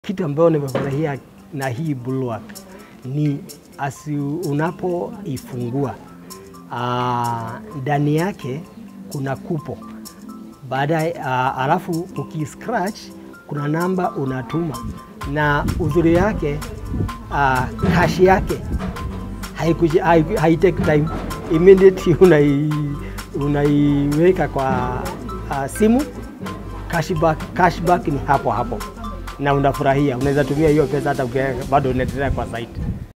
Kitu ambayo nimefurahia na hii Bulwark ni asi unapoifungua ah, ndani yake kuna kupo baadaye, ah, alafu ukiscratch kuna namba unatuma, na uzuri yake ah, kashi yake haikuji- hai- haitake time immediate unai, unaiweka kwa ah, simu cashback, cashback ni hapo hapo na unafurahia, unaweza tumia hiyo pesa hata ukiwa bado unaendelea kwa site.